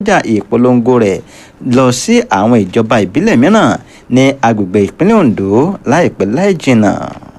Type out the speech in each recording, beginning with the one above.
náwọ́jà ìpolongo rẹ̀ lọ sí àwọn ìjọba ìbílẹ̀ mìíràn ní agbègbè ìpínlẹ̀ ondo láìpẹ́ láì jìnnà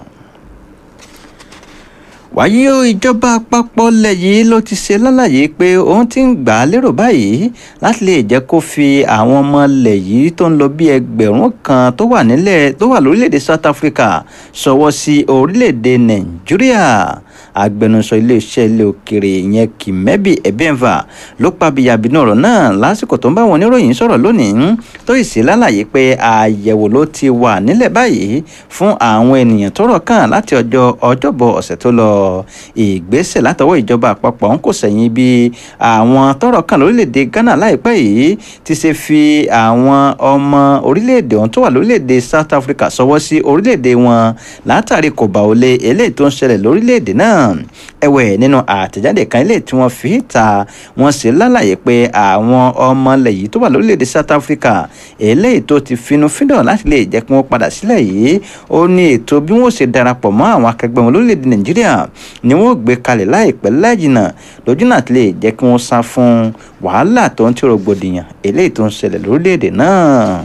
wàyí o ìjọba àpapọ̀ lẹ̀ yìí ló ti ṣe lálàyé pé òun ti ń gbà á lérò báyìí láti lè jẹ́ kó fi àwọn ọmọ lẹ̀ yìí tó ń lọ bí ẹgbẹ̀rún kan tó wà nílẹ̀ tó wà lórílẹ̀‐èdè south africa ṣọwọ́ sí orílẹ̀‐èdè nàìjíríà agbẹnusọ iléeṣẹ́ ilé òkèrè ìyẹn kìmẹ́bì ẹ̀bẹ́ǹfà ló pàbíyàbínú ọ̀rọ̀ náà lásìkò tó ń bá wọn oníròyìn sọ̀rọ̀ lónìí tó sì ṣe lálàyé pé àyẹ̀wò ló ti wà nílẹ̀ báyìí fún àwọn ènìyàn tọ́rọ̀ kàn láti ọjọ́ ọjọ́bọ̀ ọ̀sẹ̀ tó lọ ìgbésẹ̀ látọwọ́ ìjọba àpapọ̀ ń kò sẹ́yìn bí àwọn tọ́rọ̀ kàn lórílẹ̀‐èdè ghana láìpẹ́ yìí ti ṣe fi àwọn ọmọ orílẹ̀‐èdè ọ̀hún tó wà lórílẹ̀‐èdè south africa sọwọ́ sí orílẹ̀‐èdè wọn látàrí kò bá olè eléyìí tó ń ṣẹlẹ̀ lórílẹ̀‐èdè náà ẹ̀wẹ̀ nínú àtẹ̀jáde kan eléyìí tí wọ́n fi ta wọ́n sì lálàyé pé àwọn ọmọ ilẹ̀ yìí tó wà lórílẹ̀‐èdè south africa eléyìí tó ti finú fídọ̀ láti lè jẹ́ kí wọ́n padà sílẹ̀ yìí ó ní ètò bí wọ́n ṣe darapọ̀ mọ́ àwọn akẹgbẹ́ wọn lórílẹ̀‐èdè nàìjíríà ni wọ́n gbé kalẹ̀ láìpẹ́ láìjìnà lójú náà ti lè jẹ́ kí wọ́n sá fún wàhálà tó ń tí rògbòdìyàn eléyìí tó ń ṣẹlẹ̀ lórílẹ̀‐èdè náà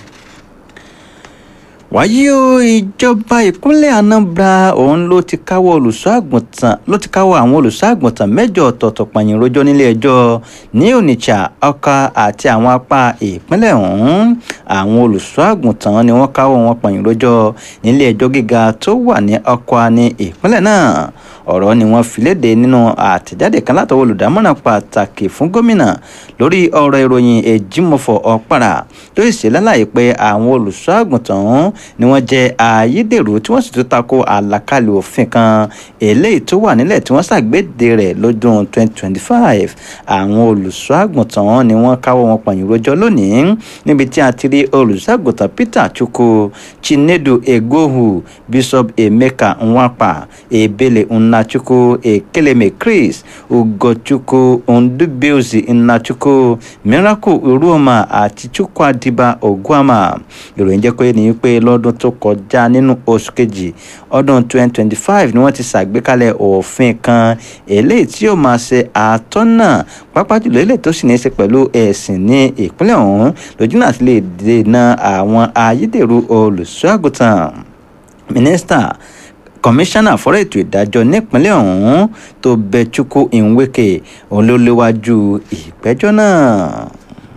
wáyé o ìjọba ìpínlẹ̀ anambra òun ló ti káwọ́ olùṣọ́ àgùntàn ló ti káwọ́ àwọn olùṣọ́ àgùntàn mẹ́jọ ọ̀tọ̀ọ̀tọ̀ pààyàn rojọ́ nílé ẹjọ́ ní onitsha ọkà àti àwọn apá ìpínlẹ̀ ọ̀hún àwọn olùṣọ́ àgùntàn ni wọ́n káwọ́ wọn pààyàn rojọ́ nílé ẹjọ́ gíga tó wà ní ọkà ní ìpínlẹ̀ náà ọ̀rọ̀ ni wọ́n fi léde nínú àtẹ̀jáde kan látọwọ́ olùdámọ̀ràn pàtàkì fún gómìnà lórí ọ̀rọ̀ ìròyìn èjìmọ̀fọ̀ ọ̀pàrà tó sì ṣe lálàyé pé àwọn olùṣọ́ àgùntàn ọ̀hún ni wọ́n jẹ́ ayédèrú tí wọ́n sì tún tako àlàkalẹ̀ òfin kan eléyìí tó wà nílẹ̀ tí wọ́n ṣàgbéde rẹ̀ lọ́dún 2025 àwọn olùṣọ́ àgùntàn ni wọ́n káwọ́ wọn pọ̀nyìn rojọ́ lónìí níbi tí a ti rí olùṣọ́ àgùntàn peter chukwu chinedu egohu bishop emeka nwapa ebele nnachukwu ekeleme chris ugochukwu ndubeozi nnachukwu miracle uruoma àti chukwuadiba oguama ìròyìn jẹ́ pé ní pé lọ́dún tó kọjá nínú oṣù kejì ọdún 2025 ni wọ́n ti ṣàgbékalẹ̀ òfin kan eléyìí tí yóò máa ṣe àtọ́nà pápá jùlọ eléyìí tó sì ní í ṣe pẹ̀lú ẹ̀sìn ní ìpínlẹ̀ ọ̀hún lójú náà ti lè dènà àwọn ayédèrú olùṣọ́ àgùntàn mínísítà kọmíṣánná fọ́rọ̀ ètò ìdájọ́ nípínlẹ̀ ọ̀hún tó bẹ chukwu nweke òun ló léwájú ìgbẹ́jọ́ náà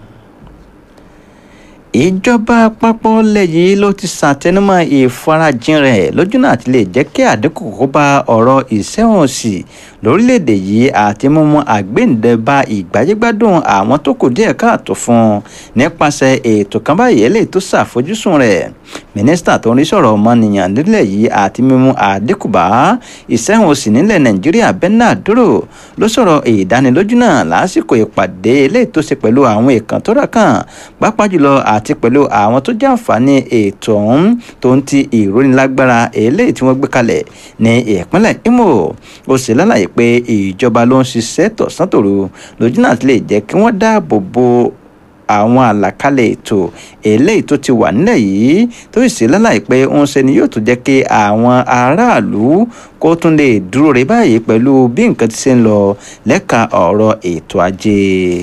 ìjọba àpapọ̀ lẹ́yìn ló ti ṣàtẹnumọ́ ìfarajìn rẹ̀ lójú náà ti lè jẹ́ kí àdínkù kó bá ọ̀rọ̀ ìṣẹ́wọ̀nsì lórílẹ̀‐èdè yìí àti mímú àgbéǹde bá ìgbáyégbádùn àwọn tó kù díẹ̀ káàtó fún un nípasẹ̀ ètò kan báyìí eléyìí tó ṣàfojúsùn rẹ̀ mínísítà tó ń rí sọ̀rọ̀ ọmọnìyàn nílẹ̀ yìí àti mímú àdínkù bá ìṣẹ́wọ̀nsì nílẹ̀ nàìjíríà bernard dúró ló sọ̀rọ̀ ìdánilójú náà lásìkò ìpàdé eléyìí tó ṣe pẹ̀lú àwọn ìkàn tó rà kàn pápá jùlọ àti pẹ̀lú àwọn tó jàǹfààní ètò ọ̀hún tó ń ti ìrónilágbára eléyìí tí wọ́n gbé kalẹ̀ ní ìpínlẹ̀ imo ó sì lálàyé pé ìjọba ló ń ṣiṣẹ́ tọ̀sán-tòru lójú náà ti lè jẹ́ kí wọ́n dáàbò bo àwọn àlàkalẹ̀ ètò eléyìí tó ti wà nílẹ̀ yìí tó sì lálàyé pé ń ṣe ni yóò tún jẹ́ kí àwọn aráàlú kó tún lè dúró rè báyìí pẹ̀lú bí nǹkan ti ṣe ń lọ lẹ́ka ọ̀rọ̀ ètò ajé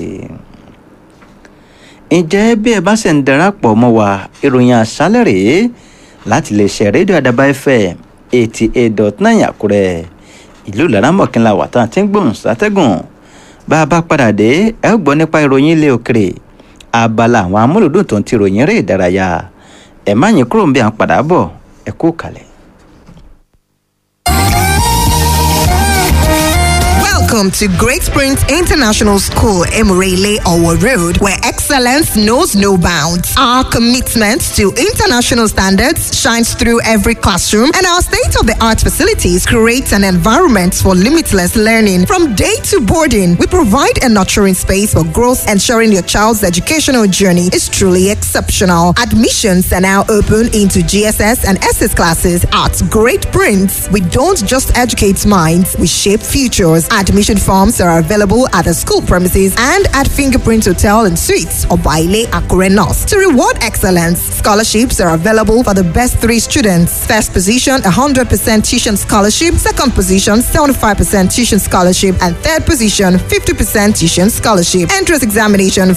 ǹjẹ́ bí ẹ bá ṣe ń darapọ̀ mọ́ wa ìròyìn àṣálẹ̀ rèé láti lè ṣe rédíò àdàbà fm eighty eight dot nine àkúrẹ́ ìlú laramọ̀kínlá wà tán tí ń gbóhùn sátẹ́gùn bá a bá padà dé ẹ gbọ́ nípa ìròyìn ilé òkèrè abala àwọn amúlùdùn tó ń ti ròyìn eré ìdárayá ẹ má yín kúrò ń bí à ń padà bọ̀ ẹ kú kalẹ̀. Welcome to Great Springs International School, Emirele Owo Road, where excellence knows no bounds. Our commitment to international standards shines through every classroom, and our state of the art facilities create an environment for limitless learning. From day to boarding, we provide a nurturing space for growth, ensuring your child's educational journey is truly exceptional. Admissions are now open into GSS and SS classes at Great Prince. We don't just educate minds, we shape futures. Admission forms are available at the school premises and at Fingerprint Hotel and Suites or Baile Akure North. To reward excellence, scholarships are available for the best three students. First position, 100% tuition scholarship. Second position, 75% tuition scholarship. And third position, 50% tuition scholarship. Entrance examination